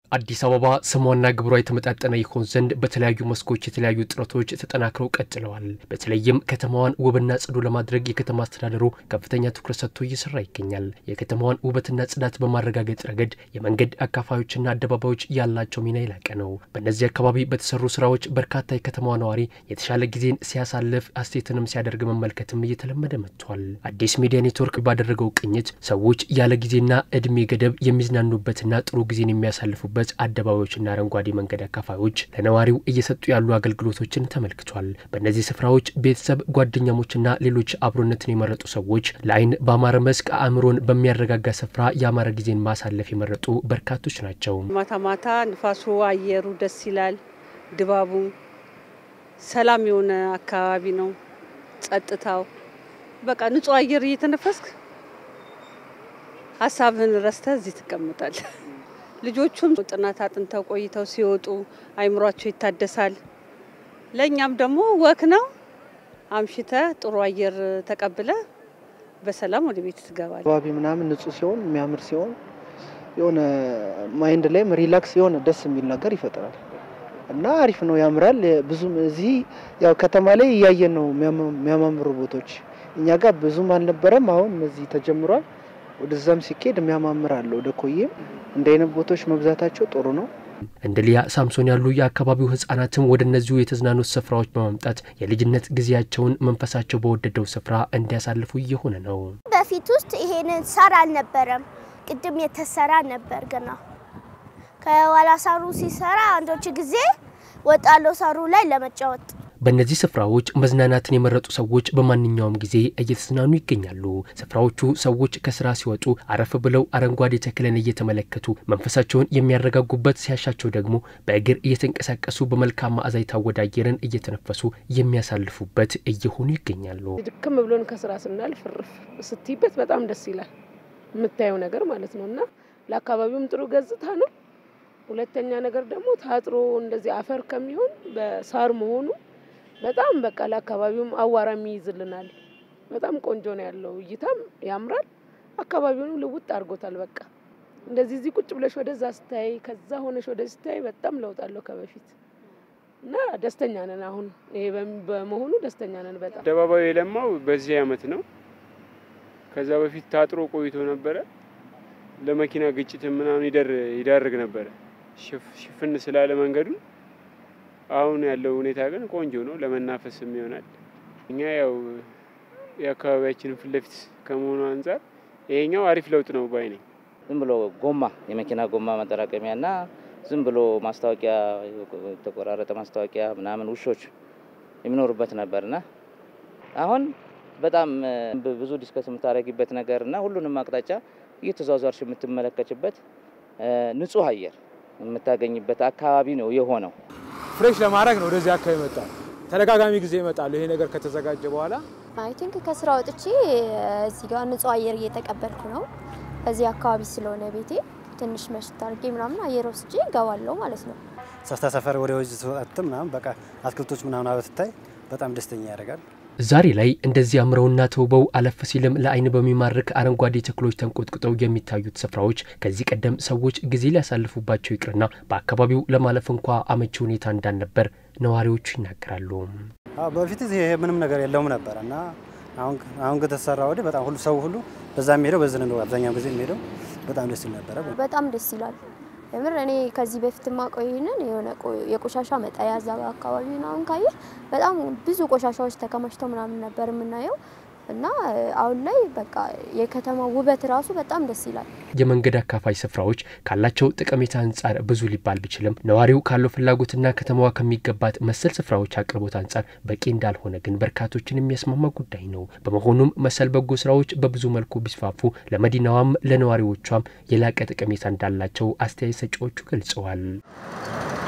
አዲስ አበባ ስሟና ግብሯ የተመጣጠነ ይሆን ዘንድ በተለያዩ መስኮች የተለያዩ ጥረቶች ተጠናክረው ቀጥለዋል። በተለይም ከተማዋን ውብና ጽዱ ለማድረግ የከተማ አስተዳደሩ ከፍተኛ ትኩረት ሰጥቶ እየሰራ ይገኛል። የከተማዋን ውበትና ጽዳት በማረጋገጥ ረገድ የመንገድ አካፋዮችና አደባባዮች ያላቸው ሚና የላቀ ነው። በእነዚህ አካባቢ በተሰሩ ስራዎች በርካታ የከተማዋ ነዋሪ የተሻለ ጊዜን ሲያሳልፍ አስተያየትንም ሲያደርግ መመልከትም እየተለመደ መጥቷል። አዲስ ሚዲያ ኔትወርክ ባደረገው ቅኝት ሰዎች ያለ ጊዜና እድሜ ገደብ የሚዝናኑበትና ጥሩ ጊዜን የሚያሳልፉበት በት አደባባዮችና አረንጓዴ መንገድ አካፋዮች ለነዋሪው እየሰጡ ያሉ አገልግሎቶችን ተመልክቷል። በእነዚህ ስፍራዎች ቤተሰብ፣ ጓደኛሞችና ሌሎች አብሮነትን የመረጡ ሰዎች ለአይን በአማረ መስክ አእምሮን በሚያረጋጋ ስፍራ የአማረ ጊዜን ማሳለፍ የመረጡ በርካቶች ናቸው። ማታ ማታ ንፋሱ፣ አየሩ ደስ ይላል። ድባቡ ሰላም የሆነ አካባቢ ነው። ጸጥታው በቃ ንጹህ አየር እየተነፈስክ ሀሳብህን ረስተህ እዚህ ትቀምጣል። ልጆቹም ጥናት አጥንተው ቆይተው ሲወጡ አይምሯቸው ይታደሳል። ለእኛም ደግሞ ወክ ነው። አምሽተ ጥሩ አየር ተቀብለ በሰላም ወደ ቤት ትገባል። አካባቢ ምናምን ንጹህ ሲሆን የሚያምር ሲሆን የሆነ ማይንድ ላይም ሪላክስ የሆነ ደስ የሚል ነገር ይፈጥራል እና አሪፍ ነው፣ ያምራል። ብዙም እዚህ ያው ከተማ ላይ እያየን ነው የሚያማምሩ ቦታዎች። እኛ ጋር ብዙም አልነበረም። አሁን እዚህ ተጀምሯል። ወደዛም ሲኬድ የሚያማምር አለ። ወደ ኮዬም እንደ አይነት ቦታዎች መብዛታቸው ጥሩ ነው። እንደ ሊያ ሳምሶን ያሉ የአካባቢው ህጻናትም ወደ እነዚሁ የተዝናኖት ስፍራዎች በማምጣት የልጅነት ጊዜያቸውን መንፈሳቸው በወደደው ስፍራ እንዲያሳልፉ እየሆነ ነው። በፊት ውስጥ ይሄንን ሳር አልነበረም። ቅድም የተሰራ ነበር ገና ከኋላ ሳሩ ሲሰራ አንዶች ጊዜ ወጣለው ሳሩ ላይ ለመጫወት በእነዚህ ስፍራዎች መዝናናትን የመረጡ ሰዎች በማንኛውም ጊዜ እየተዝናኑ ይገኛሉ። ስፍራዎቹ ሰዎች ከስራ ሲወጡ አረፍ ብለው አረንጓዴ ተክልን እየተመለከቱ መንፈሳቸውን የሚያረጋጉበት፣ ሲያሻቸው ደግሞ በእግር እየተንቀሳቀሱ በመልካም መዓዛ የታወደ አየርን እየተነፈሱ የሚያሳልፉበት እየሆኑ ይገኛሉ። ድክም ብሎን ከስራ ስናልፍ ፍርፍ ስትይበት በጣም ደስ ይላል የምታየው ነገር ማለት ነው እና ለአካባቢውም ጥሩ ገጽታ ነው። ሁለተኛ ነገር ደግሞ ታጥሮ እንደዚህ አፈር ከሚሆን በሳር መሆኑ በጣም በቃ ለአካባቢውም አዋራ ይይዝልናል። በጣም ቆንጆ ነው ያለው እይታም ያምራል። አካባቢውንም ልውጥ አድርጎታል። በቃ እንደዚህ እዚህ ቁጭ ብለሽ ወደዛ ስታይ፣ ከዛ ሆነሽ ወደዚህ ስታይ በጣም ለውጥ አለው ከበፊት እና ደስተኛ ነን። አሁን ይሄ በመሆኑ ደስተኛ ነን በጣም። አደባባዩ የለማው በዚህ አመት ነው። ከዛ በፊት ታጥሮ ቆይቶ ነበረ። ለመኪና ግጭት ምናምን ይዳርግ ነበረ ሽፍን ስላለ መንገዱ አሁን ያለው ሁኔታ ግን ቆንጆ ነው፣ ለመናፈስም ይሆናል። እኛ ያው የአካባቢያችንን ፊት ለፊት ከመሆኑ አንጻር ይሄኛው አሪፍ ለውጥ ነው ባይ ነኝ። ዝም ብሎ ጎማ የመኪና ጎማ ማጠራቀሚያና ዝም ብሎ ማስታወቂያ የተቆራረጠ ማስታወቂያ ምናምን ውሾች የሚኖሩበት ነበርና አሁን በጣም ብዙ ዲስከስ የምታደርጊበት ነገር እና ሁሉንም አቅጣጫ እየተዟዟርሽ የምትመለከችበት ንጹህ አየር የምታገኝበት አካባቢ ነው የሆነው። ፍሬሽ ለማድረግ ነው ወደዚህ አካባቢ ይመጣል። ተደጋጋሚ ጊዜ ይመጣሉ። ይሄ ነገር ከተዘጋጀ በኋላ አይ ቲንክ ከስራ ወጥቼ እዚህ ጋር ንጹህ አየር እየተቀበልኩ ነው። እዚህ አካባቢ ስለሆነ ቤቴ ትንሽ መሽት አድርጌ ምናምን አየር ወስጄ እገባለሁ ማለት ነው። ሰፍታ ሰፈር ወደ ወጅ ስወጥ ምናምን በቃ አትክልቶች ምናምን አበትታይ በጣም ደስተኛ ያደርጋል። ዛሬ ላይ እንደዚህ አምረውና ተውበው አለፍ ሲልም ለአይን በሚማርክ አረንጓዴ ተክሎች ተንቆጥቁጠው የሚታዩት ስፍራዎች ከዚህ ቀደም ሰዎች ጊዜ ሊያሳልፉባቸው ይቅርና በአካባቢው ለማለፍ እንኳ አመቺ ሁኔታ እንዳልነበር ነዋሪዎቹ ይናገራሉ። በፊት ይሄ ምንም ነገር የለውም ነበር እና አሁን ከተሰራ ወዲህ በጣም ሁሉ ሰው ሁሉ በዛ የሚሄደው በዚህ ነው አብዛኛው ጊዜ የሚሄደው በጣም ደስ ይል ነበረ። በጣም ደስ ይላል። የምር እኔ ከዚህ በፊት ማቆይ ይህንን የሆነ የቆሻሻ መጣያ እዛ አካባቢ አሁን ካየ በጣም ብዙ ቆሻሻዎች ተከማችተው ምናምን ነበር የምናየው እና አሁን ላይ በቃ የከተማ ውበት ራሱ በጣም ደስ ይላል። የመንገድ አካፋይ ስፍራዎች ካላቸው ጠቀሜታ አንጻር ብዙ ሊባል ቢችልም ነዋሪው ካለው ፍላጎትና ከተማዋ ከሚገባት መሰል ስፍራዎች አቅርቦት አንጻር በቂ እንዳልሆነ ግን በርካቶችን የሚያስማማ ጉዳይ ነው። በመሆኑም መሰል በጎ ስራዎች በብዙ መልኩ ቢስፋፉ ለመዲናዋም ለነዋሪዎቿም የላቀ ጠቀሜታ እንዳላቸው አስተያየት ሰጪዎቹ ገልጸዋል።